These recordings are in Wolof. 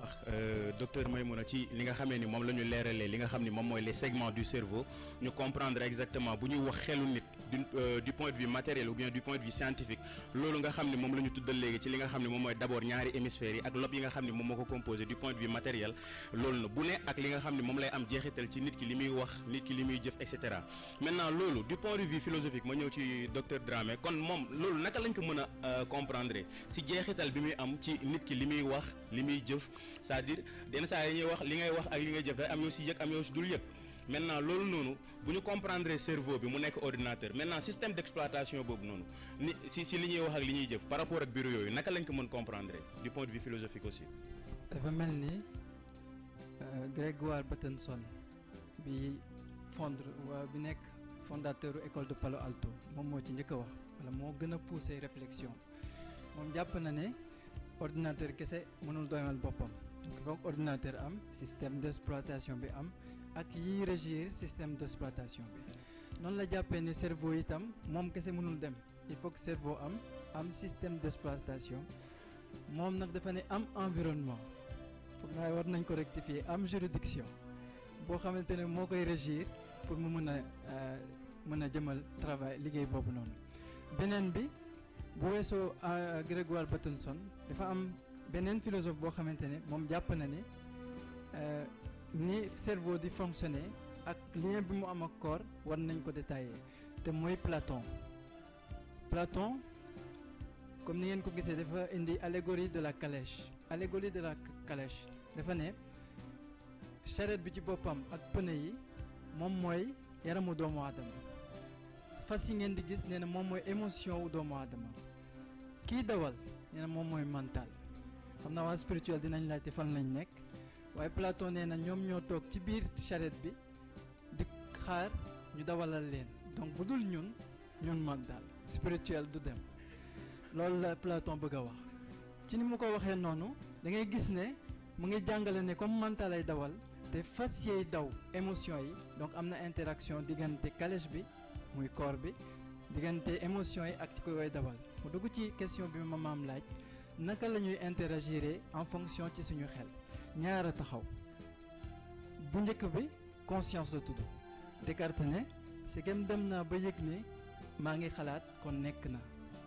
docteur Maymouna ci li nga xamee ni moom la ñu leeralee li nga xam ni moom mooy les segments du cerveau ñu comprendre exactement bu ñuy wax xelu nit du du point de vue matériel ou bien du point de vue scientifique loolu nga xam ni moom la ñu tuddal léegi ci li nga xam ni moom mooy d'abord ñaari hémisphères yi ak lobe yi nga xam ni moom moo ko composé du point de vue matériel loolu na bu ne ak li nga xam ni moom lay am jeexital ci nit ki li muy wax nit ki li muy jëf et cetera maintenant loolu du point de vue philosophique ma ñëw ci docteur Dramé kon moom loolu naka lañ ko mën a comprendre si jeexital bi muy am ci nit ki li muy wax li muy jëf c'est-à-dire yenn saa yi ñuy wax li ngay wax ak li ngay jëf day am yoo si yëg am yoo si dul yëg maintenant loolu noonu bu ñu comprendre cerveau bi mu nekk ordinateur maintenant système d'exploitation boobu noonu ni si si li ñuy wax ak li ñuy jëf par rapport ak bureau yooyu naka lañ ko mën comprendre du point de vue philosophique aussi. dafa mel ni Grégoire Batenson bi fondre waa bi nekk fondateur école de Palo Alto moom moo ci njëkk a wax wala moo gën a pousser réflexion moom jàpp na ne ordinateur kese mënul doyal boppam foog ordinateur am système d'exploitation bi am ak yiy régir système d'exploitation bi noonu la jàppee ne cerveau itam moom kese mënul dem il faut que cerveau am am système d'exploitation moom nag dafa ne am environnement foog naa war nañ ko rectifier am juridiction boo xamante ne moo koy régir pour mu mën a mën a jëmal travail liggéey boobu noonu beneen bi bu weesoo Grégoire Batenson dafa am beneen philosophe boo xamante ne moom jàpp na ne ni cerveau di fonctionner ak lien bi mu am ak corps war nañ ko détailler te mooy Platon Platon comme ni ngeen ko gisee dafa indi allégorie de la calèche allégorie de la calèche dafa ne charrette bi ci boppam ak pneu yi moom mooy yaramu doomu aadama fas yi ngeen di gis nee na moom mooy émotion wu doomu aadama kii dawal nee na moom mooy mental xam naa waa spirituel dinañ laajte fan lañ nekk waaye Platon nee na ñoom ñoo toog ci biir charrette bi di xaar ñu dawalal leen donc bu dul ñun ñun mental spirituel du dem loolu la Platon bëgg a wax ci ni mu ko waxee noonu da ngay gis ne mu ngi jàngale ne comme mental ay dawal te fas yeey daw émotion yi donc am na interaction diggante calèche bi muy corps bi diggante émotion yi ak ci koy dawal mu dugg ci question bi ma maam laaj naka la ñuy interagir en fonction ci suñu xel ñaar a taxaw bu njëkk bi conscience la tudd Descartes ne c'est que dem naa ba yëg ne maa ngi xalaat kon nekk na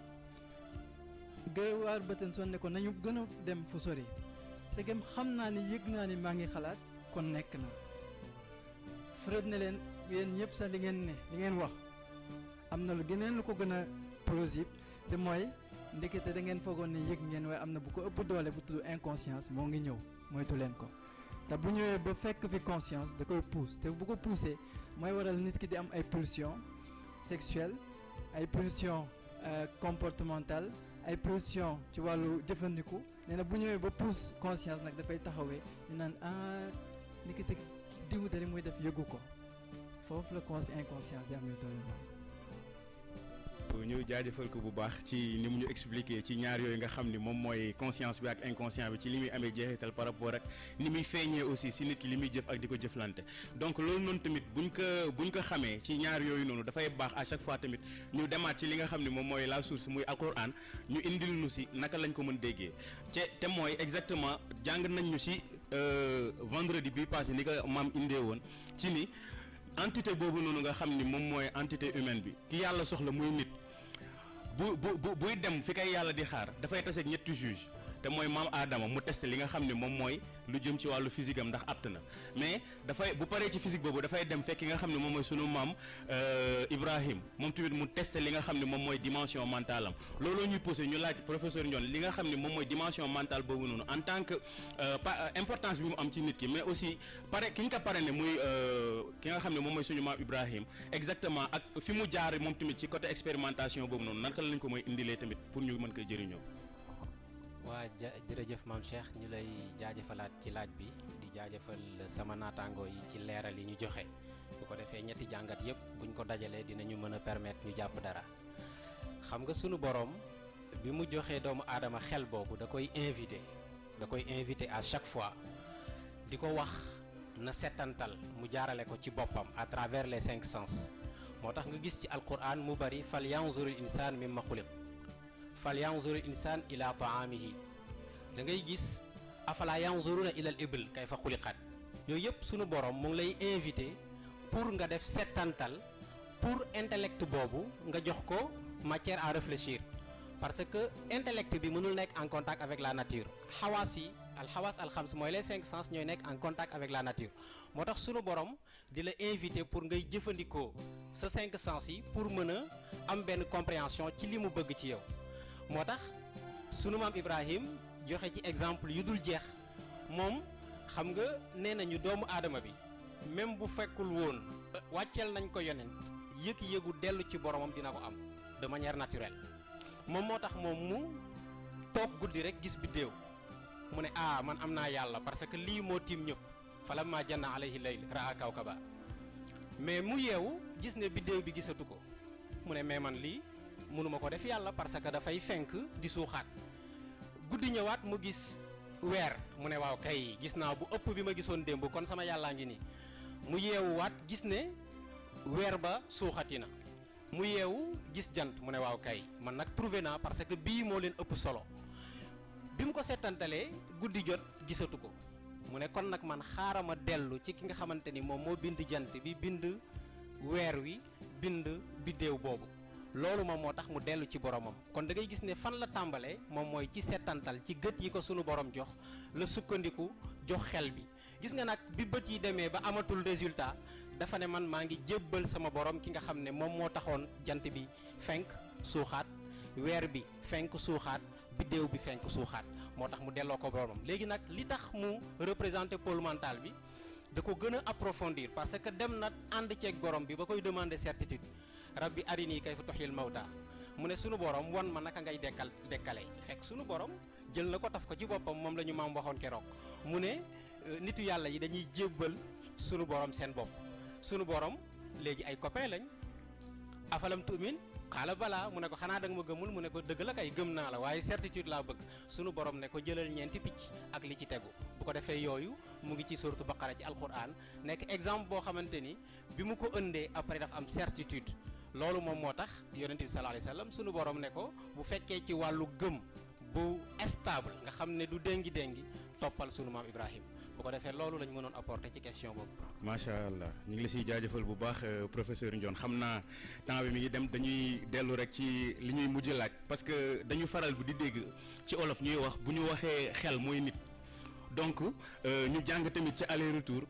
Grégoire Batenson ne ko nañu gën a dem fu sori c'est que xam naa ni yëg naa ni maa ngi xalaat kon nekk na Freud ne leen yéen ñëpp sax li ngeen ne li ngeen wax am na lu geneen lu ko gën a plausible te mooy ndekete da ngeen foogoon ne yëg ngeen waaye am na bu ko ëpp doole bu tudd inconscience moo ngi ñëw moytu leen ko te bu ñëwee ba fekk fi conscience da koy pousse te bu ko poussé mooy waral nit ki di am ay pulsions sexuelles ay pulsions comportementales ay pulsions ci wàllu jëfandiku nee na bu ñëwee ba pousse conscience nag dafay taxawee ñu naan ah ni ki diw de li muy def yëgu ko foofu la con inconscience di amee doole ñu jaajëfal ko bu baax ci ni mu ñu expliquer ci ñaar yooyu nga xam ni moom mooy conscience bi ak inconscient bi ci li muy amee jeexital par rapport ak ni muy feeñee aussi si nit ki li muy jëf ak di ko jëflante donc loolu noonu tamit buñ ko buñ ko xamee ci ñaar yooyu noonu dafay baax à chaque fois tamit ñu demaat ci li nga xam ni moom mooy la source muy alquran ñu indil nu si naka lañ ko mën déggee te te mooy exactement jàng nañ ñu si vendredi bi passé ni ko maam indee woon ci ni entité boobu noonu nga xam ni moom mooy entité humaine bi ki yàlla soxla muy nit bu bu bu buy dem fi kay yàlla di xaar dafay taseeg ñetti juge te mooy maam Adama mu testé li nga xam ne moom mooy lu jëm ci wàllu physique am ndax apte na mais dafay bu paree ci physique boobu dafay dem fekk nga xam ne moom mooy sunu maam Ibrahim moom tamit mu testé li nga xam ne moom mooy dimension mentale am looloo ñuy posé ñu laaj professeur Ndione li nga xam ne moom mooy dimension mentale boobu noonu en tant que importance bi mu am ci nit ki mais aussi pare ki ñu ko pare ne muy ki nga xam ne moom mooy suñu maam Ibrahim exactement ak fi mu jaar moom tamit ci côté expérimentation boobu noonu naka lañ ko mooy indilee tamit pour ñu mën ko jëriñoo. waa ja jërëjëf maam Cheikh ñu lay jaajëfalaat ci laaj bi di jaajëfal sama naataangoo yi ci leeral yi ñu joxe bu ko defee ñetti jàngat yépp buñ ko dajalee dinañu mën a permettre ñu jàpp dara xam nga sunu boroom bi mu joxee doomu aadama xel boobu da koy invité da koy invité à chaque fois di ko wax na settantal mu jaarale ko ci boppam à travers les cinq sens moo tax nga gis ci alquran mu bari fal yanzuril insaan mimma xuliq fal yanzuril insaan ila taamihi da ngay gis afala yanzuruna ilal ibil kayfa xuliqat yooyu yëpp sunu borom mu ngi lay invité pour nga def settantal pour intellect boobu nga jox ko matière à réfléchir parce que intellect bi mënul nekk en contact avec la nature xawaas yi al xawaas al xams mooy les cinq sens ñooy nekk en contact avec la nature moo tax sunu borom di la invité pour ngay jëfandikoo sa cinq sens yi pour mën a am benn compréhension ci li mu bëgg ci yow moo tax sunu maam Ibrahim joxe ci exemple yu dul jeex moom xam nga nee nañu doomu aadama bi même bu fekkul woon wàcceel nañ ko yonent yëg-yëgu dellu ci boromam dina ko am de manière naturelle moom moo tax moom mu toog guddi rek gis biddéew mu ne ah man am naa yàlla parce que lii moo tiim ñëpp falamma janna alayhi layl raa kawkaba mais mu yeewu gis ne biddéew bi gisatu ko mu ne mais man lii mënuma ko def yàlla parce que dafay fenk di suuxaat guddi ñëwaat mu gis weer mu ne waaw kay gis naa bu ëpp bi ma gisoon démb kon sama yàllaa ngi nii mu yeewuwaat gis ne weer ba suuxati na mu yeewu gis jant mu ne waaw kay man nag trouvé naa parce que bii moo leen ëpp solo bi mu ko seetantalee guddi jot gisatu ko mu ne kon nag man xaaral ma dellu ci ki nga xamante ni moom moo bind jant bi bind weer wi bind biddéew boobu loolu moom moo tax mu dellu ci boromam kon da ngay gis ne fan la tàmbalee moom mooy ci seetantal ci gët yi ko sunu borom jox la sukkandiku jox xel bi gis nga nag bi bët yi demee ba amatul résultat dafa ne man maa ngi jébbal sama borom ki nga xam ne moom moo taxoon jant bi fenk suuxaat weer bi fenk suuxaat biddéew bi fenk suuxaat moo tax mu delloo ko boromam léegi nag li tax mu représenté pôle mental bi da ko gën a approfondir parce que dem na ànd ceeg borom bi ba koy demander certitude rabbi arini kayfa tuhyil mawta mu ne sunu borom wan ma naka ngay dekkal dekkale fekk sunu borom jël na ko taf ko ci boppam moom la ñu maam waxoon keroog mu ne nitu yàlla yi dañuy jébbal sunu borom seen bopp sunu borom léegi ay copain lañ afalam tu'min xaala balaa mu ne ko xanaa da nga ma gëmul mu ne ko dëgg la kay gëm naa la waaye certitude laa bëgg sunu borom ne ko jëlal ñeenti picc ak li ci tegu bu ko defee yooyu mu ngi ci suratu baqara ci alquran nekk exemple boo xamante ni bi mu ko ëndee après dafa am certitude loolu moom moo tax yonent bi sallallahu alayhi wasallam sunu borom ne ko bu fekkee ci wàllu gëm bu stable nga xam ne du déngi déngi toppal sunu maam Ibrahim bu ko defee loolu la ñu mënoon apporter ci question boobu. macha allah ñu ngi la siy jaajëfal bu baax professeur Ndione xam naa temps bi mi ngi dem dañuy dellu rek ci li ñuy mujj laaj parce que dañu faral bu di dégg ci olof ñuy wax bu ñu waxee xel mooy nit donc ñu jàng tamit ci aller retour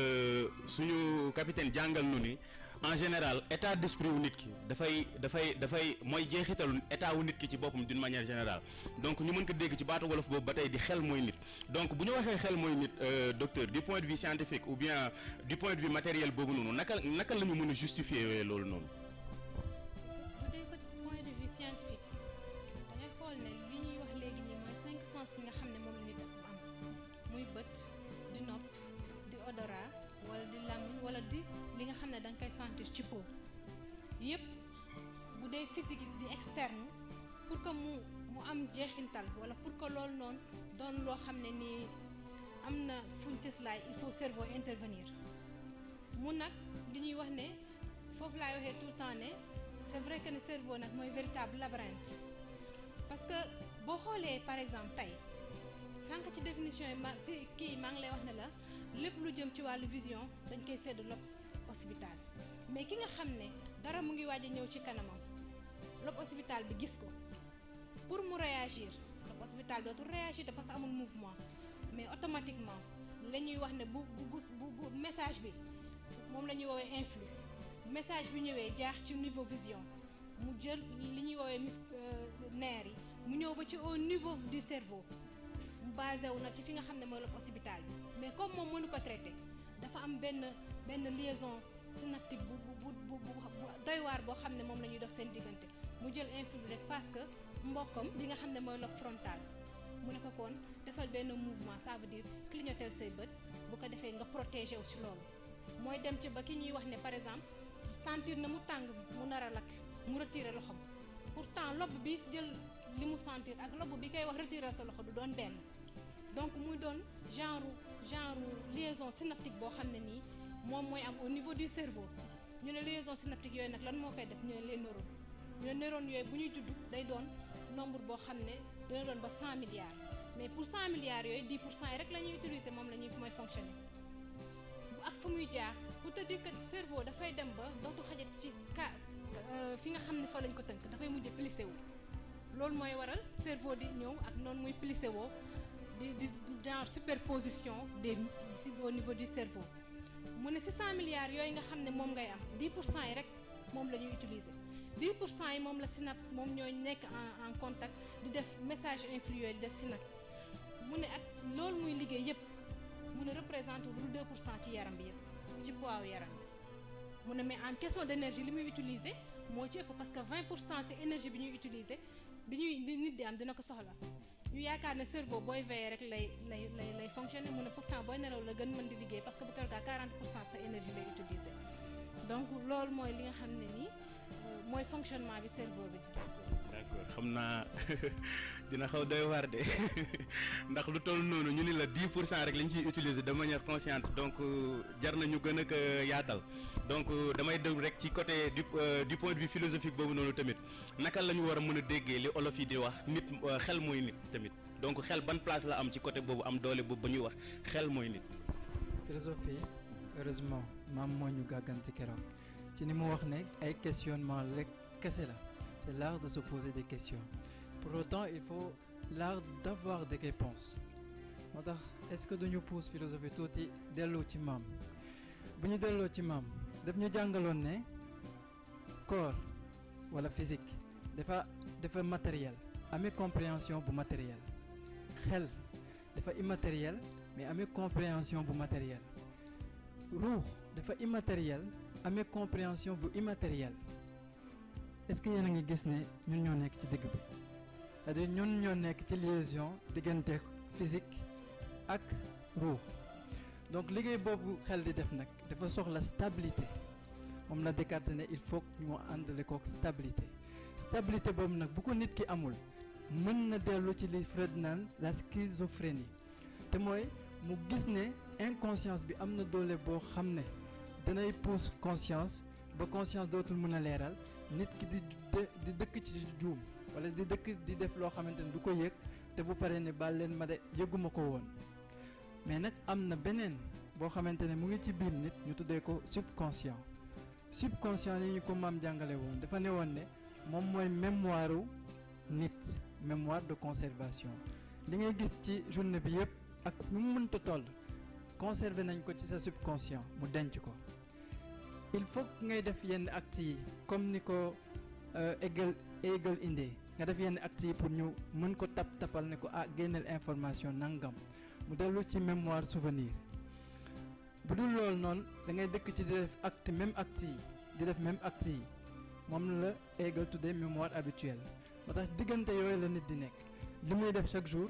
suñu capitaine jàngal nu ni en général état d'esprit wu nit ki dafay dafay dafay mooy jeexitalu état wu nit ki ci boppam d'une manière générale donc ñu mën ko dégg ci baatu wolof boobu ba tey di xel mooy nit donc bu ñu waxee xel mooy nit docteur du point de vue scientifique ou bien du point de vue matériel boobu noonu naka naka la ñu mën a justifier loolu noonu. bu dee ko point de vue scientifique da ngay xool ne li ñuy wax léegi nii mooy cinq sens yi nga xam ne moom la nit am muy bët di nopp di odorat wala di làmmiñ wala di li nga xam ne da nga koy sentir ci peau yëpp bu dee physique di externe pour que mu mu am jeexintal wala pour que loolu noonu doon loo xam ne nii am na fuñ tëslaay il faut cerveau intervenir mu nag li ñuy wax ne foofu laay waxee tout le temps ne c'est vrai que ne cerveau nag mooy véritable labyrinthe parce que boo xoolee par exemple tey sànq ci définition yi ma si kii maa ngi lay wax ne la lépp lu jëm ci wàllu vision dañ koy sédd lobe occipital mais ki nga xam ne dara mu ngi waaj a ñëw ci kanamam lobe occipital bi gis ko pour mu réagir lobe occipital dootul réagir te parce que amul mouvement mais automatiquement la ñuy wax ne bu bu bu bu message bi moom la ñuy woowee influx message bi ñëwee jaax ci niveau vision mu jël li ñuy woowee mus nerfs yi mu ñëw ba ci au niveau du cerveau mu basé wu nag ci fi nga xam ne mooy lobe occipital bi mais comme moom mënu ko traité dafa am benn benn liaison synaptique bu bu bu bu doy waar boo xam ne moom la ñuy dox seen diggante mu jël influx rek parce que mbokkam li nga xam ne mooy lobe frontal mu ne ko kon defal benn mouvement ça veut dire clignoter say bët bu ko defee nga protéger wu ci loolu mooy dem ci ba ki ñuy wax ne par exemple sentir na mu tàng mu nar a lakk mu retirer loxoom pourtant lobe bi jël li mu sentir ak lobe bi koy wax retirer sa loxo du doon benn donc muy doon genre genre liaison synaptique boo xam ne nii moom mooy am au niveau du cerveau ñu ne liaison synaptique yooyu nag lan moo koy def ñu ne les neurones ñu ne neurones yooyu bu ñuy judd day doon nombre boo xam ne dina doon ba 100 milliards mais pour 100 milliards yooyu 10 pour cent yi rek la ñuy utiliser moom la ñuy mooy fonctionner bu ak fu muy jaar pour te dire que cerveau dafay dem ba dootul xajat ci ka fi nga xam ne fa lañ ko tënk dafay mujj plissé wu loolu mooy waral cerveau di ñëw ak noonu muy plissé woo di di genre superposition des si au niveau du cerveau mu ne si 100 milliards yooyu nga xam ne moom ngay am 10 pour cent yi rek moom la ñuy utiliser 10 pour cent yi moom la synapse moom ñooy nekk en en contact di def message influx yooyu di def synapse mu ne ak loolu muy liggéey yëpp mu ne représente lu 2 pour cent ci yaram bi yëpp ci poids wu yaram bi mu ne mais en question d' énergie li muy utiliser moo ci ëpp parce que 20 pour cent si énergie bi ñuy utiliser bi ñuy di nit di am dina ko soxla ñu yaakaar ne cerveau booy veillé rek lay lay lay lay fonctionner mu ne pourtant booy nelaw la gën mën di liggéey parce que bu keroog 40 pour cent sa énergie lay utiliser donc loolu mooy li nga xam ne nii mooy fonctionnement bi cerveau bi di d'accord xam naa dina xaw doy waar de ndax lu toll noonu ñu ni la 10 pour cent rek lañ ciy utiliser de manière consciente donc jar nañu gën a ko yaatal donc damay déglu rek ci côté du du point de vue philosophique boobu noonu tamit naka la ñu war a mën a déggee li olof yi di wax nit xel mooy nit tamit donc xel ban place la am ci côté boobu am doole boobu ba ñuy wax xel mooy nit. philosophie heureusement maam moo ñu gàgganti keroog ci ni mu wax ne ay questionnement rek kese la c'est l'art de se poser des questions pour autant il faut l'art d'avoir des réponses moo tax est-ce que duñu pousse philosophie tuuti delloo ci maam bu ñu delloo ci maam daf ñu jàngaloon ne corps wala physique dafa dafa matériel amee compréhension bu matériel xel dafa immatériel mais amee compréhension bu matériel ruux dafa immatériel amee compréhension bu immatériel est-ce que yéen a ngi gis ne ñun ñoo nekk ci digg bi c'est-à-dire ñun ñoo nekk ci liaison diggante physique ak ruux donc liggéey boobu xel di def nag dafa soxla stabilité moom la Descartes ne il faut ñu àndale kook stabilité stabilité boobu nag bu ko nit ki amul mën na dellu ci li Freud naan la schizophrénie te mooy mu gis ne inconscience bi am na doole boo xam ne danay pousse conscience ba conscience dootul mën a leeral nit ki di di dëkk ci juum wala di dëkk di def loo xamante ne du ko yëg te bu paree ne baal leen ma de yëguma ko woon mais nag am na beneen boo xamante ne mu ngi ci biir nit ñu tuddee ko subconscient subconscient yi ñu ko maam jàngale woon dafa ne woon ne moom mooy mémoire u nit mémoire de conservation li ngay gis ci journée bi yëpp ak nu mu mënta toll conserver nañ ko ci sa subconscient mu denc ko il faut ngay def yenn actes yi comme ni ko Hegel Hegel indee nga def yenn actes yi pour ñu mën ko tap tapal ne ko ah génneel information nangam mu dellu ci mémoire souvenir bu dul loolu noonu da ngay dëkk ci di def acte même acte yi di def même acte yi moom la Hegel tuddee mémoire habituelle moo tax diggante yooyu la nit di nekk li muy def chaque jour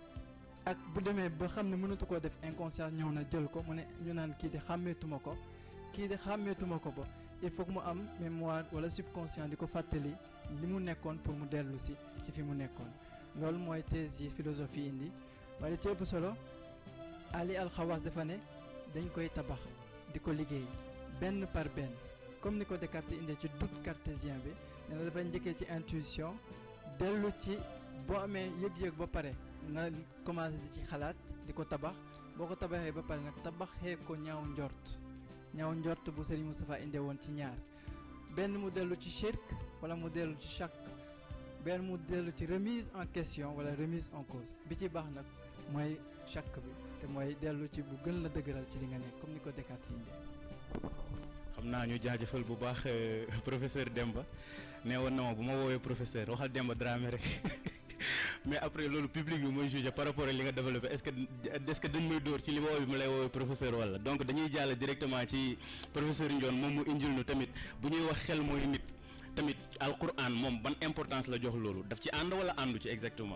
ak bu demee ba xam ne mënatu koo def inconscience ñëw na jël ko mu ne ñu naan kii di xàmmeetuma ko kii di xàmmeetuma ko ba il faut que mu am mémoire wala subconscient di ko fàttali li mu nekkoon pour mu dellu si ci fi mu nekkoon loolu mooy thèse yi philosophie indi waaye ci ëpp solo Ali Alxawaas dafa ne dañ koy tabax di ko liggéey benn par benn comme ni ko Descartes indee ci doute cartésien bi ne la dafay njëkkee ci intuition dellu ci boo amee yëg-yëg ba pare nga commencé di ci xalaat di ko tabax boo ko tabaxee ba pare nag tabaxee ko ñaaw njort ñaaw njort bu Serigne Moustapha indee woon ci ñaar benn mu dellu ci shirk wala mu dellu ci shakk benn mu dellu ci remise en question wala remise en cause bi ci baax nag mooy shakk bi te mooy dellu ci bu gën la dëgëral ci li nga nekk comme ni ko Descartes yi indee. xam naa ñu jaajëfal bu baax professeur Demba nee woon na ma bu ma woowee professeur waxal Demba Dramé rek mais après loolu public bi mooy jugé par rapport ak li nga développé est-ce que est-ce que dañ may dóor ci li ma woowee mu lay woowee professeur wala donc dañuy jàll directement ci professeur Ndione moom mu indil nu tamit bu ñuy wax xel mooy nit tamit alquran moom ban importance la jox loolu daf ci ànd wala àndu ci exactement.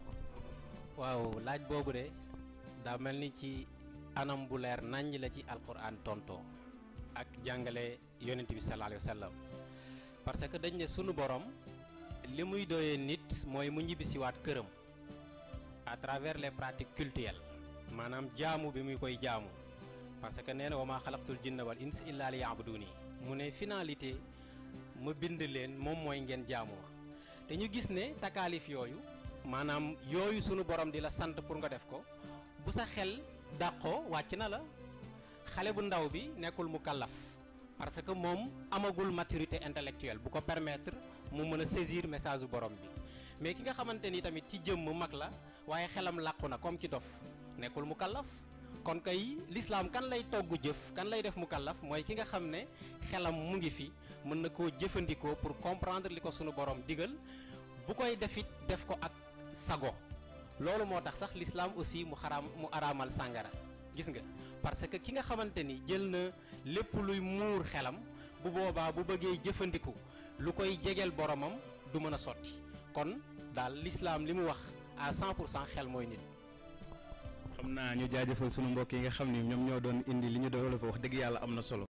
waaw laaj boobu de daa mel ni ci anam bu leer naññ la ci alquran tontoo ak jàngale yonent bi sallallahu alayhi wa sallam parce que dañ ne sunu borom li muy doyee nit mooy mu ñibbisiwaat këram à travers les pratiques cultuelles maanaam jaamu bi muy koy jaamu parce que nee na wa maa xalaqtul jinna wal ins illa li yaabuduni mu ne finalité ma bind leen moom mooy ngeen jaamu ma te ñu gis ne takaalif yooyu maanaam yooyu sunu borom di la sant pour nga def ko bu sa xel dàqoo wàcc na la xale bu ndaw bi nekkul mu kallaf parce que moom amagul maturité intellectuelle bu ko permettre mu mën a saisir message bu borom bi mais ki nga xamante ni tamit ci jëmm mag la waaye xelam làqu na comme ci dof nekkul mu kallaf kon kay l'islam kan lay togg jëf kan lay def mu kallaf mooy ki nga xam ne xelam mu ngi fi mën na koo jëfandikoo pour comprendre li ko sunu borom digal bu koy defit def ko ak sago loolu moo tax sax l'islam aussi mu xaraam mu araamal sàngara gis nga parce que ki nga xamante ni jël na lépp luy muur xelam bu boobaa bu bëggee jëfandiku lu koy jegeel boromam du mën a sotti kon daal l'islam li mu wax à 100 pour cent xel mooy nit. xam naa ñu jaajëfal sunu mbokk yi nga xam ni ñoom ñoo doon indi li ñu doon wax dëgg yàlla am na solo.